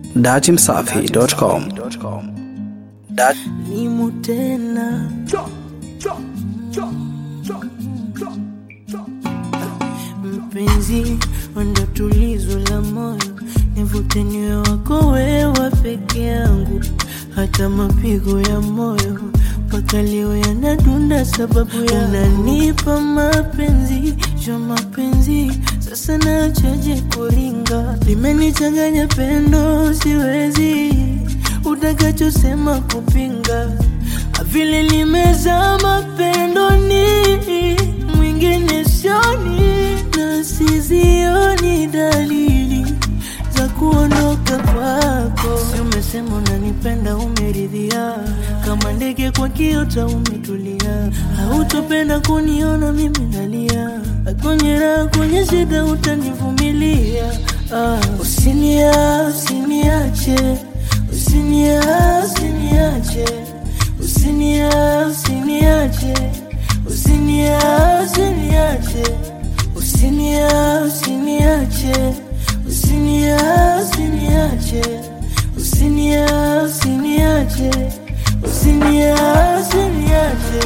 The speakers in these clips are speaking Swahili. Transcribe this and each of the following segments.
datimsafi.com. Dat Nimu tena mpenzi, ndo tulizo la moyo, nivute niwe wako wewe peke yangu, hata mapigo ya moyo mpaka leo yanadunda sababu ya unanipa mapenzi jo mapenzi, sasa nachaje kuringa, limenichanganya pendo, siwezi utakachosema kupinga, vile limezama pendoni, mwingine sioni na sizioni dalili za kuondoka kwako. Si umesema unanipenda, umeridhia kama ndege kwa kiota, umetulia, hautopenda kuniona mimi nalia, kwenye raha, kwenye shida utanivumilia. Ah, usinia usiniache, usinia usiniache, usinia usiniache, usinia usiniache, usinia usiniache, usinia usiniache, usinia usiniache, usinia usiniache.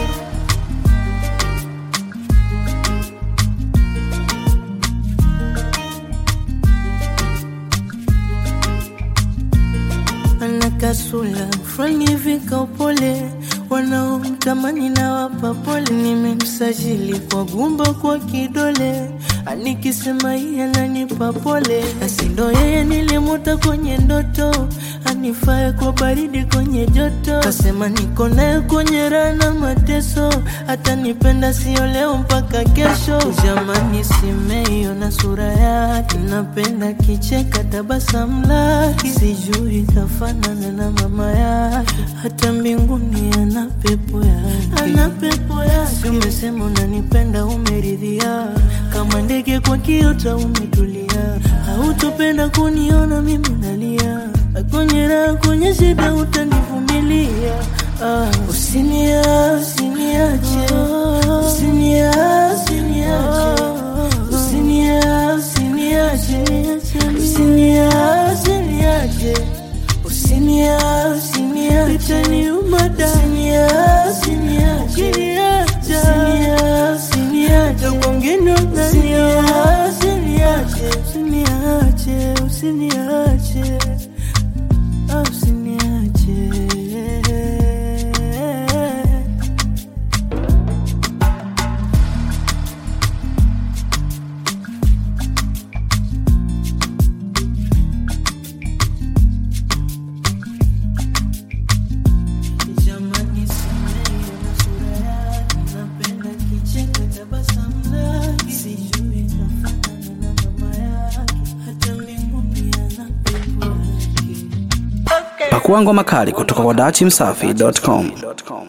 ana kasula fulani hivi ka upole, wanaomtamani na wapa pole. Nimemsajili kwa gumba kwa kidole, anikisema yeye ananipa pole, asi ndo yeye nilimuta kwenye ndoto, anifae kwa baridi kwenye joto, kasema niko naye kwenye raha na mateso, atanipenda sio leo mpaka kesho. Jamani, simeiona sura yake, napenda kicheka tabasamu lake, sijui kafanana na mama yake, hata mbinguni ana pepo yake, ana pepo yake. Si umesema unanipenda, umeridhia kama ndege kwa kiota, umetulia, hautopenda kuniona mimi nalia, kwenye raha, kwenye shida utanivumilia. Ah, usinia usiniache, usinia usiniache, usinia usiniache, usinia usiniache, usinia usiniache, itaniuma da, usinia usiniache, usinia usiniache, kwingine usinia usiniache, usiniache, usiniache, ah, usiniache. Jamani, simeiona sura yake, napenda kicheko, tabasamu lake, sijui kafanana na mama yake, hata mbinguni ana pepo yake. pakua ngoma kali kutoka kwa datimsafi.com.